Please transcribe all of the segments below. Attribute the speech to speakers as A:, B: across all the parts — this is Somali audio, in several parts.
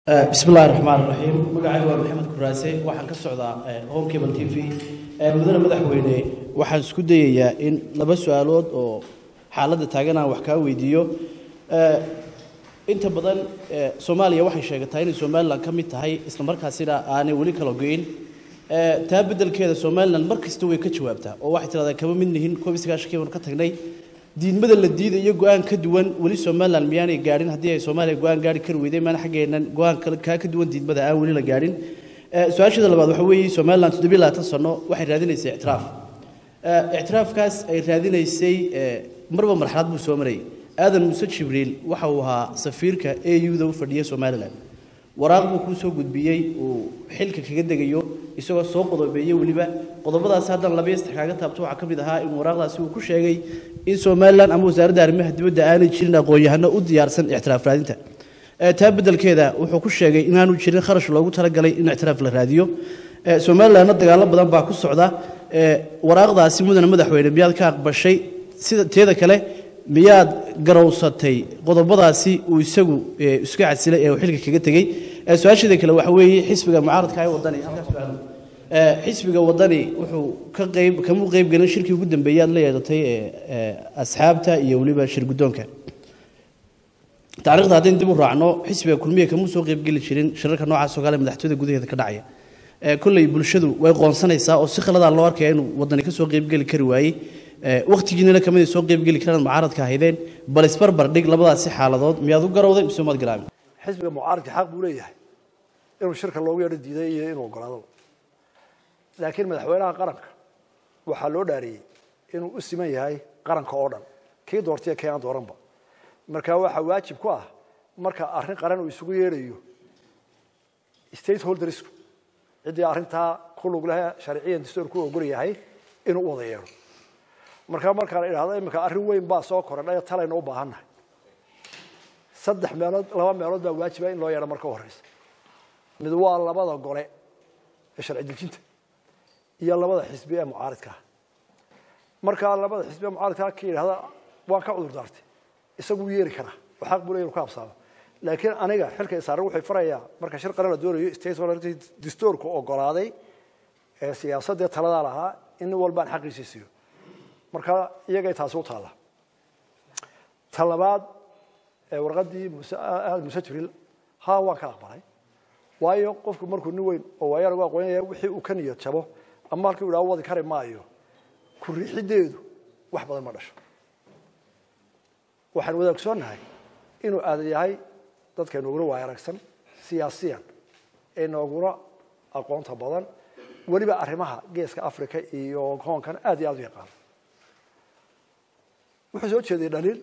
A: bismi illahi raxmaan raxiim magacayga waa maxamed kuraase waxaan ka socdaa home cable t v mudane madaxweyne waxaan isku dayayaa in laba su-aalood oo xaaladda taagan aan wax kaa weydiiyo inta badan soomaaliya waxay sheegataa inay somalilan ka mid tahay isla markaasina aanay weli kala go-in taa beddelkeeda somalilan mar kasta way ka jawaabtaa oo waxay tidhahdaa kama mid nihin koob iyo sagaashankii baan ka tagnay diidmada la diidayo go-aan ka duwan weli somalilan miyaanay gaadhin haddii ay soomaaliya go-aan gaari kari weyday maana xaggeennan go-aan kaa ka duwan diidmada aan weli la gaadhin su-aashada labaad waxa weeye somalilan toddobiyo labaatan sano waxay raadinaysay ictiraaf ictiraafkaas ay raadinaysay marba marxalad buu soo marayay aadan muuse jibriil waxa uu ahaa safiirka a u-da u fadhiya somalilan waraaq buu kuu soo gudbiyey uu xilka kaga degayo isagoo soo qodobeeyey weliba qodobadaasi haddana laba yaster kaaga taabto waxaa ka mid ahaa in waraaqdaasi uu ku sheegay in somalilan ama wasaaradda arrimaha dibadda aanay jirin aqoon-yahano u diyaarsan ictiraaf raadinta taa beddelkeeda wuxuu ku sheegay inaanu jirin kharash loogu talagalay in ictiraaf la raadiyo somalilanna dagaallo badan baa ku socda waraaqdaasi mudane madaxweyne miyaad ka aqbashay sida teeda kale miyaad garowsatay qodobadaasi uu isagu iska casilay ee uu xilka kaga tegey su-aasheeda kale waxa weeye xisbiga mucaaradka ee wadani xisbiga wadani wuxuu ka qayb kamuu qayb gelin shirkii ugu dambeeyey aad la yeedatay asxaabta iyo weliba shir guddoonka taariikhda haddaynu dib u raacno xisbiga kulmiya kamuu soo qaybgeli jirin shirarka noocaas oo kale madaxtooyada gudaheeda ka dhacaya kolley bulshadu way qoonsanaysaa oo si khaladaa loo arkaya inuu wadani ka soo qaybgeli kari waayey wakhtigiinana kamid ay soo qaybgeli karaan mucaaradka ahaydeen bal isbarbar dhig labadaasi xaaladood miyaad u garowday mise umaad garaabin
B: xisbiga mucaaradka xaq buu leeyahay inuu shirka loogu yeedho diiday iyo inuu ogolaado laakiin madaxweynaha qaranka waxaa loo dhaariyey inuu u siman yahay qaranka oo dhan kii doortaiyo kii aan dooranba marka waxaa waajib ku ah marka arrin qaran uu isugu yeedhayo state holdersku ciddii arrintaa ku lug leh sharciyan dastuurku ogol yahay inuu u wada yeedho marka markaan idhahdo iminka arrin weyn baa soo korodhay talayna u baahannahay saddex meelood laba meelood baa waajiba in loo yeedho marka u horeysa mid waa labada gole ee sharci dejinta iyo labada xisbi ee mucaaridkaa markaa labada xisbi ee mucaaridkaa ka yidhahda waan ka cudur daartay isagu wuu yeeri karaa oo xaq buu leeyahy inu ka habsaamo laakiin aniga xilka isaaran wuxuu farayaa marka shir qaran la doonayo state dastuurku ogolaaday ee siyaasaddee taladaa lahaa in nin walbaan xaqiisii siiyo marka iyagay taasi u taalla ta labaad ee warqaddii aad muse jibriil haa waan ka aqbalay waayo qofku markuu nin weyn oo waayaan ugu aqoonaya wixii uu ka niyad jabo ama halkii u dhaha wadi kari maayo ku riixiddeedu wax badan ma dhasho waxaan wada ogsoonnahay inuu aadan yahay dadka nooguna waaya aragsan siyaasiyan ee nooguna aqoonta badan weliba arrimaha geeska africa iyo hoonkan aad iyo aad u yaqaano wuxuu soo jeeday dhaliil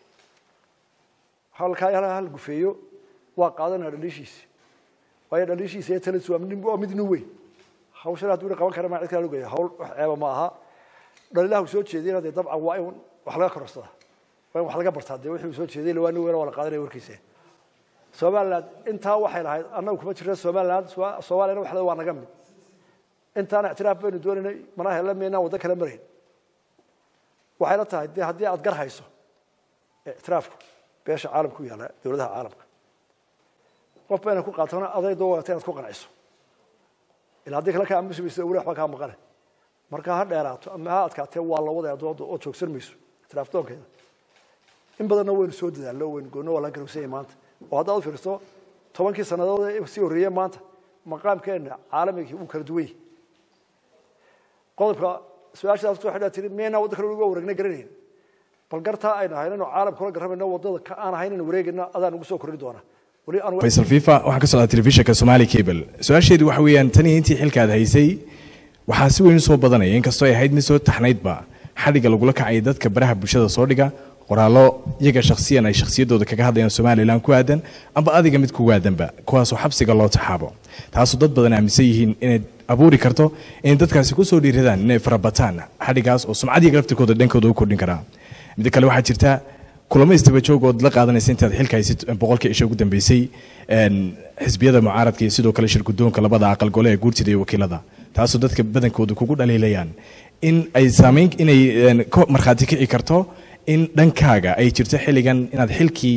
B: halkaa hal gufeeyo waa qaadanaya dhaliishiisi waayo dhaliishiisa iyo talis waa mid nin weyn hawshan hadduu qaban kara ma cid kala lugaya hawl wax ceeba ma aha dhaliilaha soo jeediyana dee dabcan waa in wax laga kororsadaa waa in wax laga bartaa dee wixii soo jeeday waa nin weyn waa la qaadanaya warkiisa somaliland intaa waxay lahayd annagu kuma jirna somaliland soomaaliyana waxda waa naga mid intaana ictiraaf baynu doonaynay mana hela maynaan waddo kala marayn waxay la tahay dee haddii aad gar hayso ictiraafku beesha caalamka u yaalla dowladaha caalamka qof bayna ku qaatona aday doo wata inaad ku qanciso ilaa haddii kale ka aamusi mayso weli waxba kaa maqane marka ha dheeraato ama ha adkaatee waa la wadaya dooda oo joogsan mayso ictiraaf doonkeeda in badanna waynu soo dadaallo waynu goonno waa la garowsanyay maanta oo haddaad u fiirso tobankii sannadood ee sii horreeyey maanta maqaamkeenna caalamigii wuu kala duwan yahay qodobka su-aashaas waxay tiri miyaynaa wadda kale uga wareegna garanayn bal gartaa aynu ahayn inuu caalamka kula garramayno waddada ka aan ahayn inuu wareegayna adaan ugu soo kordhin doonaa
C: faysal fifa waxaan ka socdaa telefishinka somali cable su-aasheedu waxa weeyaan tan iyo intii xilkaad haysay waxaa si weyn usoo badanaya inkastoo ay ahayd mid soo taxnaydba xadhigga lagula kacaya dadka baraha bulshada soo dhiga qoraallo iyaga shakhsiyan ay shakhsiyaddooda kaga hadlayaan somalilan ku aadan amba adiga mid kugu aadanba kuwaasoo xabsiga loo taxaabo taasoo dad badan aaminsan yihiin inay abuuri karto inay dadkaasi kusoo dhiiradaan inay farabataan xadhigaas oo sumcadiiga laftirkooda dhankooda u kordhin karaa midda kale waxaa jirta kulamo istaba joog ood la qaadanaysa intaad xilka haysid boqolkii isha ugu dambeysay xisbiyada mucaaradka iyo sidoo kale shirgudoonka labada aqal gole ee guurtida iyo wakiilada taasoo dadka badankooda kugu dhaliilayaan in ay saamayn inay ka markhaati kici karto in dhankaaga ay jirto xilligan inaad xilkii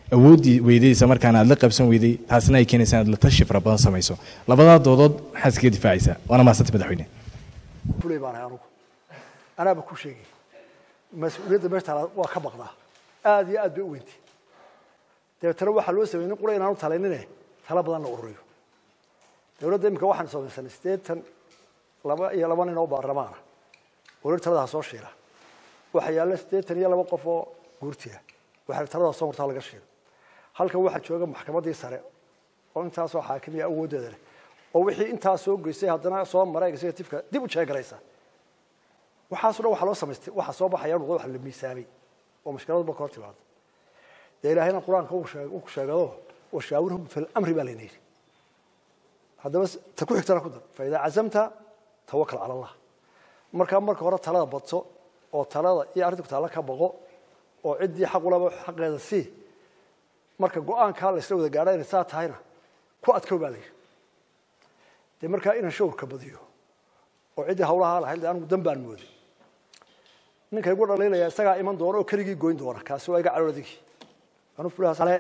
C: awooddii weydaysa markaana aad la qabsan weyday taasina ay keenaysa inaad la tashi fara badan samayso labadaa doodood maxaad iskaga difaacaysaa waana mahadsanta madaxweyne
B: fulay baan ahay anugu anaaba ku sheegay mas-uuliyadda meesha taala waa ka baqdaa aad iyo aad bay u weyntay dabeetana waxaa loo sameeyey nin qura inaanu talaynine tala badan la ururiyo dowladda iminka waxaan samaysanay siddeetan laba iyo laba nin oo baarlamaana weli taladaha soo shiila waxaa yaalla siddeetan iyo laba qof oo guurtiya waxaa talada soo martaa laga shiilo halkan waxaa jooga maxkamaddii sare oo intaasoo xaakimiya awooddeeda leh oo wixii intaas soo geysay haddana soo mara executiveka dib u jeegaraysa waxaaso dhan waxaa loo samaystay waxaa soo baxaya noqdo wax la miisaamay oo mashkiladba ka hor timaado dee ilaahayna qur-aanka uu sheeg- uu sheegado washaawirhum fi lamri baa layna yidhi haddaba ta ku xigtana ku dar faidaa cazamta tawakal cala allah markaa marka hore talada badso oo talada iyo arrinta taalla ka baqo oo ciddii xaq ulaba xaqeeda sii marka go-aankaa la isla wada gaadha inay saa tahayna ku adkow baa la yidhi dee markaa inaan shawrka badiyo oo ciddii hawlahaa lahayd dee anigu dan baan mooday ninka igu dhaliilaya isagaa iman doona oo keligii goyn doona kaasi waa iga calool adigii anu fulahaas ale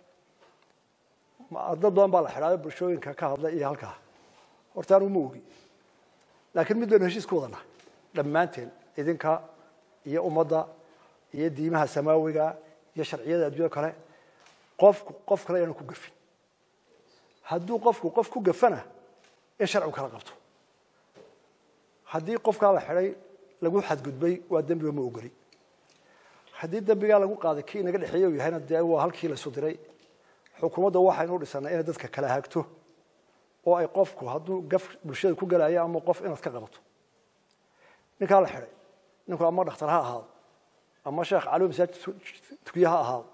B: ma- dad badan baa la xidhaayo bulshooyinka ka hadla iyo halkaa horta anigu ma ogi laakiin mid baynu heshiis ku wadana dhammaanteen idinka iyo ummadda iyo diimaha samaawiga iyo sharciyada adduunya kale qofku qof kale inaanu ku gafin hadduu qofku qof ku gafana in sharcigu kala qabto haddii qofkaa la xidhay lagu xadgudbay waa dembiga ma ogoli haddii dembigaa lagu qaaday kii inaga dhexeeye uu yahayna dee waa halkii la isu diray xukuumadda waxaynu dhisanay inay dadka kala hagto oo ay qofku hadduu gaf bulshada ku galayo ama qof inaad ka qabato ninkaa la xidhay ninku ama dhakhtar ha ahaado ama sheekh caliwi masaajid tukiye ha ahaado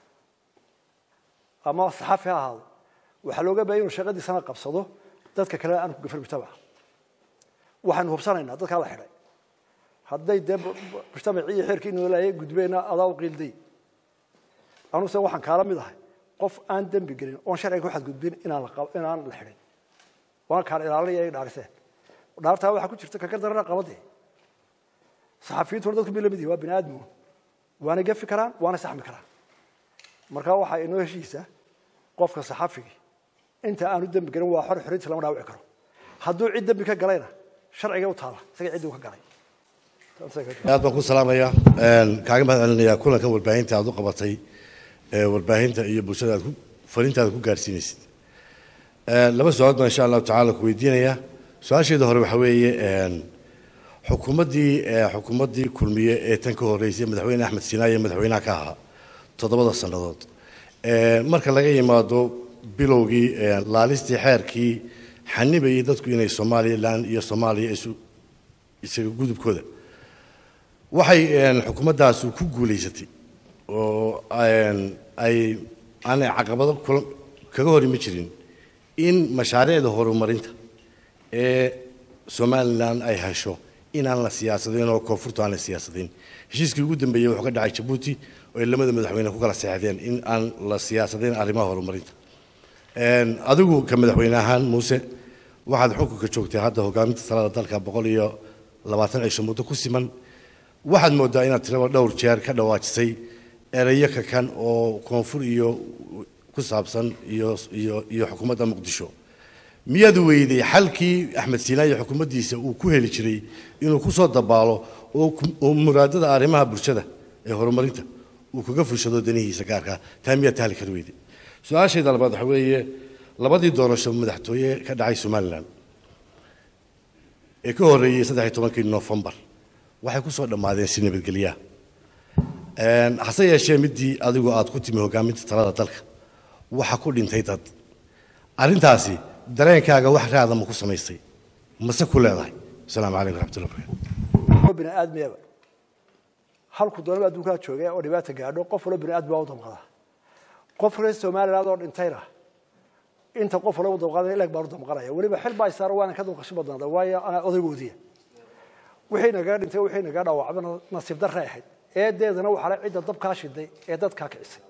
B: ama saxafi ha ahaado waxaa looga baahaya inuu shaqadiisana qabsado dadka kale aanu ku gafin mujtamaca waxaynu hubsanaynaa dadkaa la xidhay hadday dee mujtamacii iyo xeerkii noolaayay gudbeenna adaa u qiilday anuse waxaan kaala mid ahay qof aan dembi gelin oon sharciga ku xadgudbin inaan la qab- inaan la xidhin waan kaan ilaalinaya ay dhaariseen dhaartaa waxaa ku jirta kakar darana qabadee saxafiyiintu hor dadku bay lamid yihin waa bini aadmigu waana gafi karaan waana saxmi karaan marka waxaa inoo heshiisa qofka saxafigii inta aanu dembi gelin waa xor xorinta lama dhaawici karo hadduu cid dembi ka galayna sharciga u taala isaga ciddii uu ka galay
D: aad baan ku salaamaya kaaga mahad celinayaa kulankan warbaahinta aad u qabatay ee warbaahinta iyo bulshada aad ku fariintaada ku gaarsiinaysid laba su-aalood baan insha allahu tacaala ku weydiinayaa su-aasheeda hore waxaa weeye xukuumaddii xukuumaddii kulmiye ee tan ka horreysay madaxweyne axmed sinaaye madaxweynaha ka ahaa toddobada sannadood marka laga yimaado bilowgii laalistii xeerkii xanibayay dadku inay somalilan iyo soomaaliya isu isaga gudubkooda waxay xukuumaddaasi ku guulaysatay oo ay aanay caqabado kula- kaga hor imi jirin in mashaariicda horumarinta ee somalilan ay hesho inaan la siyaasadayn oo koonfurta aan la siyaasadayn heshiiskii ugu dambeeyey wuxuu ka dhacay jabuuti oo ay lamada madaxweyne ku kala seexdeen in aan la siyaasadayn arrimaha horumarinta adigu ka madaxweyne ahaan muuse waxaad xukunka joogtay hadda hogaaminta talada dalka boqol iyo labaatan cisho muddo ku siman waxaad moodaa inaad tiraba dhowr jeer ka dhawaajisay erayo kakan oo koonfur iyo ku saabsan iyo iyo iyo xukuumadda muqdisho miyaad weyday xalkii axmed siinaa iyo xukuumaddiisa uu ku heli jiray inuu ku soo dabaalo oo ku- oo muraadada arrimaha bulshada ee horumarinta uu kaga fushado danihiisa gaarka taa miyaad tahli kari weyday su-aashayda labaad waxa weeye labadii doorasho madaxtooye ka dhacay somalilan ee ka horreeyey saddex iyo tobankii nofembar waxay ku soo dhammaadeen si nabadgelyaa hase yeeshee midii adigu aad ku timi hogaaminta talada dalka waxa ku dhintay dad arrintaasi dareenkaaga wax raada ma ku samaystay mase ku leedahay asalaamu calaykum raxmatullahi barakatu
B: oo bini aadmiyaba halku doonaba adduunkaa joogay oo dhibaata gaadho qof walba bini aadmi baa u damqada qof reer somaliland oo dhintayna inta qof walba u damqanaya ilag baan u damqanaya weliba xil baa isaaro waana ka damqasho badnaada waayo anaa odaygoodiya wixii nagaga dhintay wixii nagaga dhaawacbana nasiib darray ahayd eedeedana waxaa la cidda dabkaa shiday ee dadkaa kicisay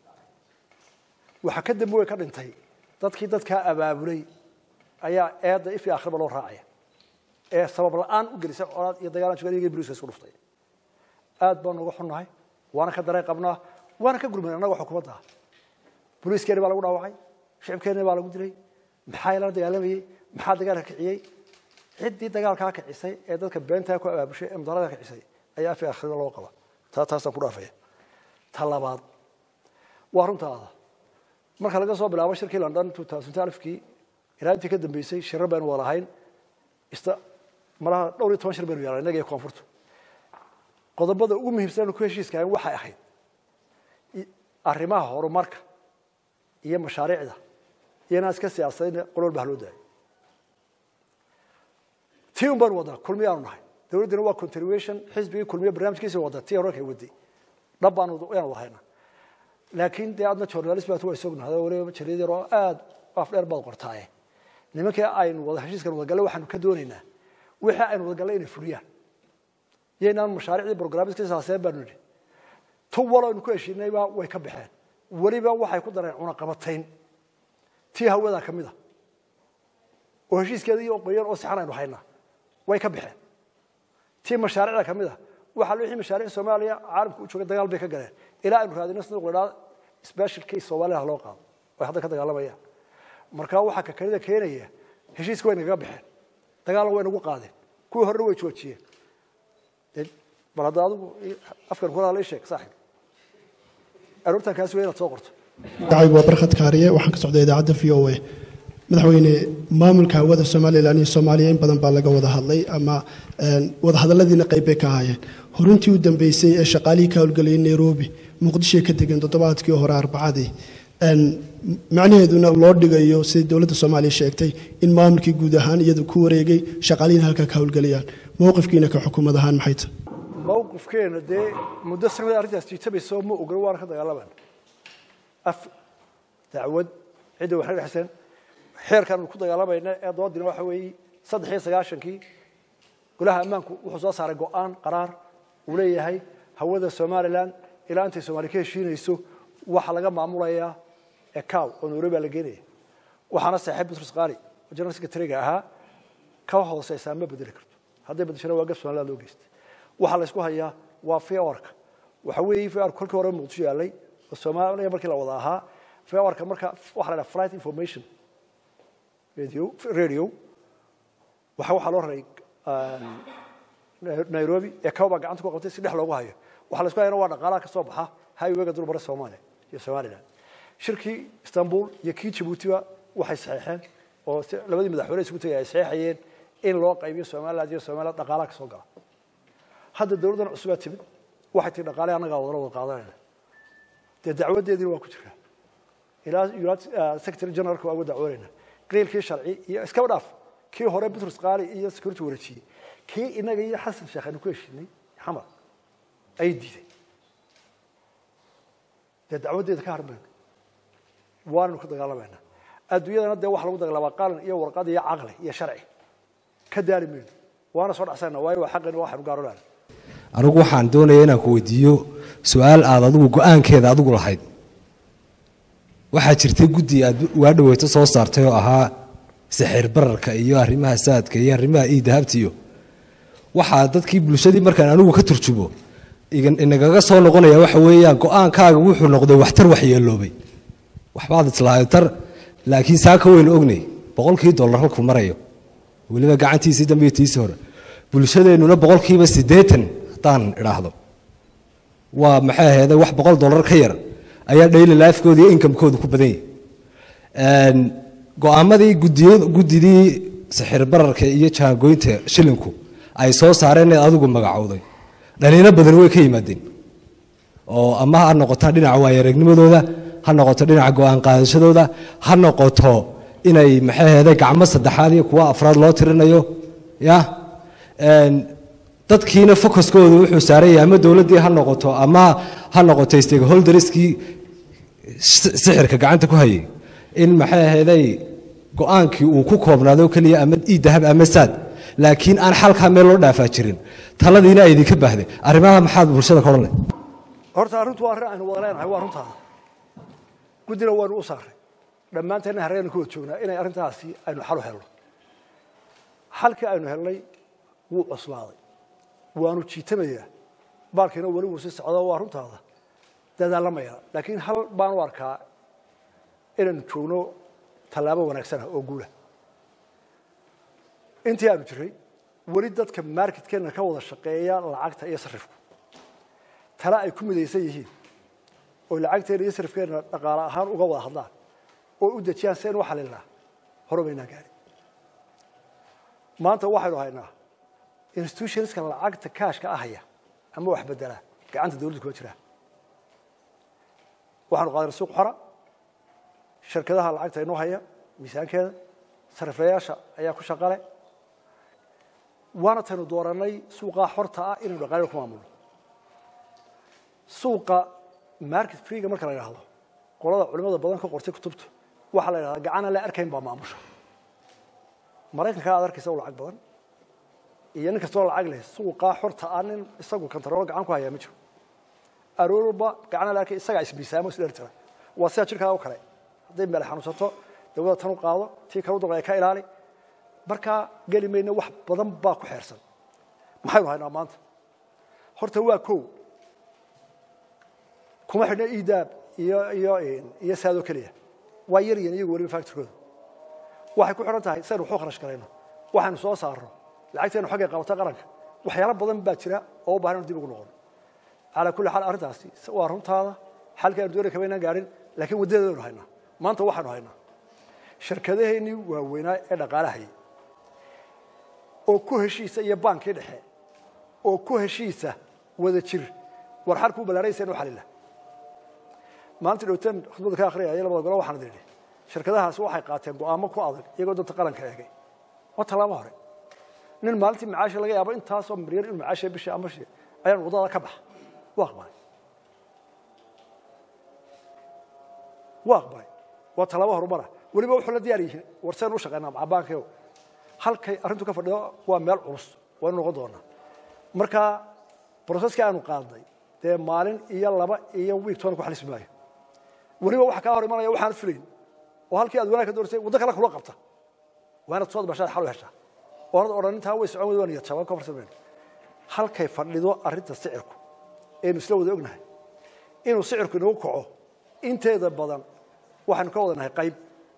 B: waxa ka dambe way ka dhintay dadkii dadkaa abaabulay ayaa eedda if iyo akhriba loo raacaya ee sabab la-aan u gelisay colaad iyo dagaalan joogan boliiska isku dhuftay aad baan uga xunnahay waana ka dareen qabnaa waana ka gurmay annaga xukuumadda booliiskeeni baa lagu dhaawacay shicibkeeni baa lagu dilay maxaa la dagaalamayey maxaa dagaalka kiciyey ciddii dagaalkaa kicisay ee dadka beentaa ku abaabushay ee mudaarada kicisay ayaa afi akhriba loo qaba taa taasaan ku dhaafaya ta labaad waa runtaada marka laga soo bilaabo shirkii london kii ilaa intii ka dambeysay shirar baynu wada lahayn ista malaha dhowr iyo toban shir baynu yeelnay innaga iyo koonfurtu qodobada ugu muhiimsan aanu ku heshiiskahayn waxay ahayd arrimaha horumarka iyo mashaariicda iyo inaan iska siyaasadayna qol walba haloo daayo tii un baanu wadnaa kulmiy aanu nahay dowladdina waa continuation xisbigii kulmiye barnaamijkiisa wada tii hore kay waday dhab baanu yaan wada haynaa laakiin dee adna journalist baad waa sognahay oo waliba jarid yar oo aad af dheer baad qortaaye nimankii aynu wada heshiiskan wada gallay waxaanu ka doonaynaa wixii aynu wada gallay inay fuliyaan yaynaan mashaariicdii programmiska saaseen baanu nidhi tu walo aynu ku heshiinayba way ka baxeen weliba waxay ku dareen cunaqabatayn tii hawada ka mid a oo heshiiskeeda iyo qoyan oo sixan aynu haynaa way ka baxeen tii mashaariicda ka mid a waxaa wixii mashaariic soomaaliya caalamka u jooga dagaal bay ka galeen ilaa aynu raadino sanduuq la idhaha special case soomaaliya ha loo qaado way hadda ka dagaalamayaan marka waxaa kakalida keenaya heshiiska way nagaga baxeen dagaalna way nagu qaadeen kuwii horena way joojiyeen bal hadda adigu afkan kula hadla ii sheeg saaxib aroortan kaasi waa inaad soo qorto
E: magacaygu waa barkhad kaariye waxaan ka socday idaacadda v o a madaxweyne maamulka hawada somalilan iyo soomaaliya in badan baa laga wada hadlay ama wadahadalladiina qayb bay ka ahaayeen horintii u dambeysay ee shaqaalihii ka howlgelayay nairobi muqdishoy ka degeen toddobaadkii hore arbacadii macnaheeduna loo dhigayo siday dowladda soomaaliya sheegtay in maamulkii guud ahaan iyadu ku wareegay shaqaalihiina halkaa ka howlgelayaan mowqifkiina ka xukuumad ahaan maxay tahay
B: mawqifkeena dee muddo sanada arrintaas jiitabayso ma ogola waana ka dagaalamaan af dacwad cidda waxna dhexseen xeerkaanu ku dagaalamayna ee doodina waxa weeye saddex iyo sagaashankii golaha ammaanku wuxuu soo saaray go-aan qaraar uu leeyahay hawada somalilan ilaa intay soomaali ka heshiinayso waxaa laga maamulayaa ecow oo nairobi baa la geenaya waxaana saaxiib butrus qaali oo general secretary-ga ahaa ka hooseysaa ma bedeli karto hadday bedeshana waa gab somaliland loo geystay waxaa la isku hayaa waa fiorka waxa weeye fiorka kolkii hore muqdisho yaalay oo soomaaliya markii la wada ahaa fiorka marka waxa la dhaha flight information radio radio waxa waxaa loo raray nairobi ecow baa gacanta ku qabtay si dhex loogu hayo waxaa la isku hayana waa dhaqaalaha ka soo baxa highwayga dulmara soomaaliya iyo somaliland shirkii istanbul iyo kii jabuutiba waxay saxeexeen oo labadii madaxweyne isugu tagay ay saxeexayeen in loo qaybiyo somaliland iyo somaliland dhaqaalaha ka soo gala hadda dowladdan cusubaa timid waxay tii dhaqaale annagaa wadala wada qaadanayna dee dacwadeediina waa ku jiraa ilaa united secretary generalka waa uga dacwoonayna qiilkii sharci iyo iskaba dhaaf kii hore butrus qaali iyo security wareejiyey kii inaga iyo xasan sheekh aynu ku heshiinay xamar ayay diiday dee dacwadeeda ka harmayno waanaynu ka dagaalamayna adduunyadana dee waxa lagu dagaalama qalin iyo warqad iyo caqli iyo sharci ka daali mayno waana soo dhacsana waayo waa xaqin waxaynu gaarolaana
F: anigu waxaan doonaya inaan ku weydiiyo su-aal aad adigu go-aankeeda adigu lahayd waxaa jirtay guddi aad waa dhaweyto soo saartay oo ahaa sixir bararka iyo arrimaha saadka iyo arrimaha iidahabta iyo waxaa dadkii bulshadii markaan anigu ka turjumo inagaga soo noqonaya waxa weeyaan go-aankaaga wuxuu noqday waxtar waxyeeloobay waxbaad islaahay tar laakiin saa ka weyn ognay boqolkii dollar halkuu marayo weliba gacantiisii dambe iyo tiisii hore bulshadeennuna boqolkiiba siddeetan haddaan idhaahdo waa maxay ahaydee wax boqol dollar ka yar ayaa daily lifekooda iyo inkamekooda ku badan yahay go-aamadii guddidii sixir bararka iyo jaangoynta shilinku ay soo saareen ee adigu magacowday dhaliilo badan way ka yimaadeen oo ama ha noqoto dhinaca waayareegnimadooda ha noqoto dhinaca go-aan qaadashadooda ha noqoto inay maxay ahaydee gacmo saddexaad iyo kuwa afraad loo tirinayo ya dadkiina focuskooda wuxuu saaran yahay ama dowladdii ha noqoto ama ha noqoto stakeholderskii sixirka gacanta ku hayay in maxay ahaydey go-aankii uu ku koobnaado keliya ama iidahab ama saad laakiin aan xalkaa meel loo dhaafaa jirin taladiina ay idinka baahday arrimaha maxaad bulshada ka odhan leh
B: horta arrintu waa arrin aynu wada leenahay waa runtaada guddina waanu u saaray dhammaanteenna harreenu ka wad joognaa inay arrintaasi aynu xal u helno xalkii aynu helnay wuu cuslaaday waanu jiitamayaa baalkiina weli wuu sii socdo waa runtaada dadaalamaya laakiin hal baan u arkaa inaynu joogno tallaabo wanaagsanah oo guula intii aanu jiray weli dadka marketkeenna ka wada shaqeeya lacagta iyo sarifku tale ay ku midaysan yihiin oo lacagteena iyo sarifkeenna dhaqaale ahaan uga wada hadlaan oo u dejiyaan si aynu u xalilnaa hore baynaan gaari maanta waxaynu haynaa institutionska lacagta kaashka ahaya ama wax bedelaa gacanta dawladda kuma jiraan waxaanu qaadanay suuq xora shirkadaha lacagta inoo haya miisaankeeda sariflayaasha ayaa ku shaqale waana taynu dooranay suuqaa xorta ah inaynu dhaqaalida ku maamulno suuqa market freega marka la yidhaahdo qolada culimada badan ka qortay kutubta waxaa la yidhahdaa gacan aan la arkayn baa maamusha maraykanka aad arkaysa u lacag badan iyo nin kastoo lacag leh suuqaa xorta ah nin isagu kantaroolo gacan ku hayaa ma jiro aroorba gacan aan la arkay isagaa ismiisaamo is dheer tira waa sida jirkaa oo kale hadday meel xanuunsato dawada tan u qaado tii kale u daqaya ka ilaali markaa geli mayna wax badan baa ku xeersan maxaynu haynaa maanta horta waa kow kuma xidhna idaab iyo iyo iyo saadoo keliya waa yar yan iyagu weliba factorkooda waxay ku xidhan tahay saynu waxu kharash garayno waxaynu soo saarno lacagteenu xaggay qabata qaranka waxyaalo badan baa jira oo u bahan inu dib ugu noqono calaa kulli xaal arrintaasi waa runtaada xalka aynu doonay kama inaan gaarin laakiin waddadeedaynu haynaa maanta waxaynu haynaa shirkadaheennii waaweynaa ee dhaqaalahayay oo ku heshiisa iyo baankii dhexe oo ku heshiisa wada jir war xalku u ballaaraysa inu xalila maalintii dhowteen khudbadda ka akhriyaya labada golo waxaan idhi shirkadahaasi waxay qaateen go'aamo ku adag iyagoo danta qaranka eegay waa tallaabo hore nin maalintii macaasha laga yaabo intaasoo milyan inuu macaasha bishii ama shi ayaan waddada ka baxa waa aqbalay waa aqbalay waa tallaabo horumara weliba wuxuu la diyaar yihiin war saynu u shaqaynaa macabaankayo halkay arrintu ka fadhido waa meel culus waynu noqon doonaa marka broseskii aanu qaadnay dee maalin iyo laba iyo wiig toona ku xalismi maayo weliba waxa kaa hor imanaya waxaanad filayn oo halkii aad wanaag ka doorsay waddo kale kula qabta waanad soo bashaad xal u heshaa oonad odhan intaa way socon weyda waa niyad jabaan ka farsamayno halkay fadhido arrinta sicirku aynu isla wada ognahay inuu sicirku inagu kaco inteeda badan waxaynu ka wada nahay qayb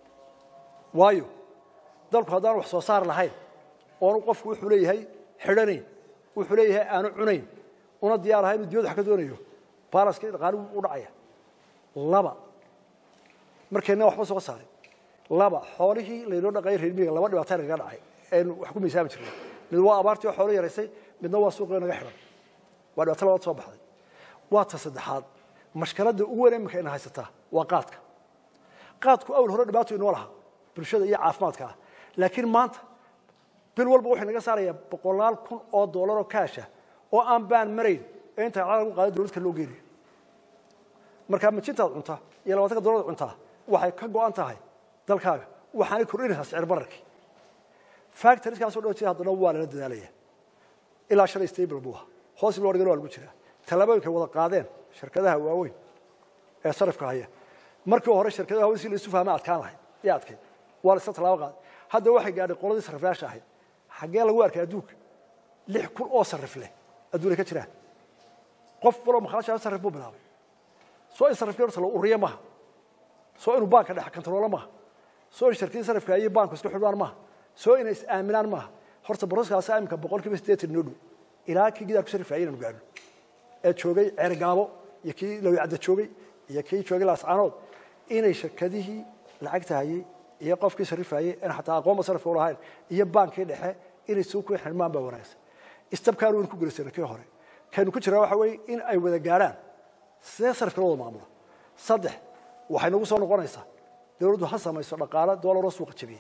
B: waayo dalku haddaan wax soo saar lahayn oonu qofku wuxuu leeyahay xidhanayn wuxuu leeyahay aanu cunayn una diyaar ahay inuu diyadu wax ka doonayo baalaskii dhaqaali u dhacaya laba markayna waxba soo saarin laba xoolihii laynoo dhaqayay reer miyiga laba dhibaato nagaga dhacay aynu wax ku miisaami jirnay mid waa abaartii oo xoolo yaraysay midna waa suuqii naga xidhan waa dhibaato labaad soo baxday waa ta saddexaad mashkaladda ugu weyn iminka ina haysataa waa qaadka qaadku awal hore dhibaato inoo lahaa bulshada iyo caafimaadka ah laakiin maanta bil walba wuxuu naga saarayaa boqolaal kun oo dollar oo kaasha oo aan baan marayn ee inta lacag lagu qaado dowladka loo geenayo markaa majintaad cuntaa iyo labaatanka dollar cuntaa waxay ka go'an tahay dalkaaga waxaanay kordhinaysaa sicir bararkii factoriskaasoo dhan jira haddana waa lala dadaalaya ilaa shalay stable buu ahaa hoos loo dhigana waa lagu jiraa tallaabooyinkay wada qaadeen shirkadaha waaweyn ee sarifka haya markii hore shirkadaha waaweyn si la isu fahma adkaan lahayd iyo adkayd waa la isla tallaabo qaaday hadda waxay gaadhay qoladii sariflayaasha ahayd xaggee lagu arkay adduunka lix kun oo sarif leh adduunay ka jiraan qof waloo makhalashaa sarif buu bilaabay soo in sarifkii horta la uriyo maaha soo inuu baanka dhex kantaroolo maaha soo in shirkadii sarifka iyo baanku isku xidhaan maaha soo inay is aaminaan maaha horta boroskaasi imika boqol kiiba siddeetan noo dhow ilaa kii gidaar ku sarifayay inaanu gaadhno ee joogay ceergaabo iyo kii lawicadda joogay iyo kii joogay laascaanood inay shirkadihii lacagta hayay iyo qofkii sarifayay in xataa aqoonba sarifka u lahayn iyo baankii dhexe inay suu ku xirmaan baa wanaagsan istabkaan waynu ku guulaysana kii hore kaynu ku jiraa waxa weeye in ay wada gaadhaan sidee sarifka loo wada maamulo saddex waxay nagu soo noqonaysaa dowladdu ha samayso dhaqaale doolaroo suuqa jabiya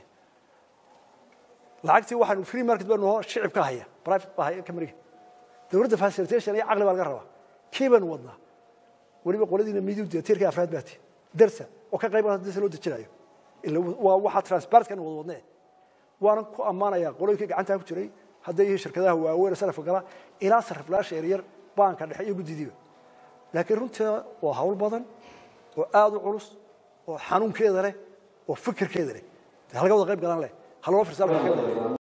B: lacagtii waxaanu free market baynu hoo shicibka haya private baa haya kamariga dowladda facilitation iyo caqli baa laga rabaa kii baynu wadnaa weliba qoladiina midiu tiirka afraad baati darsa oo ka qayb qaata loo dejinayo ila waa waxa transparentkan wada wadnee waanan ku ammaanayaa qolooyinkii gacantaa ku jiray hadday yihiin shirkadaha waaweyn sarifka gala ilaa sariflaasha yaryar baanka dhexe iyo guddidiiba laakiin runteeda waa hawl badan oo aada u culus oo xanuunkeeda leh oo fikirkeeda leh halga wada qayb galan leh ha loo firsaan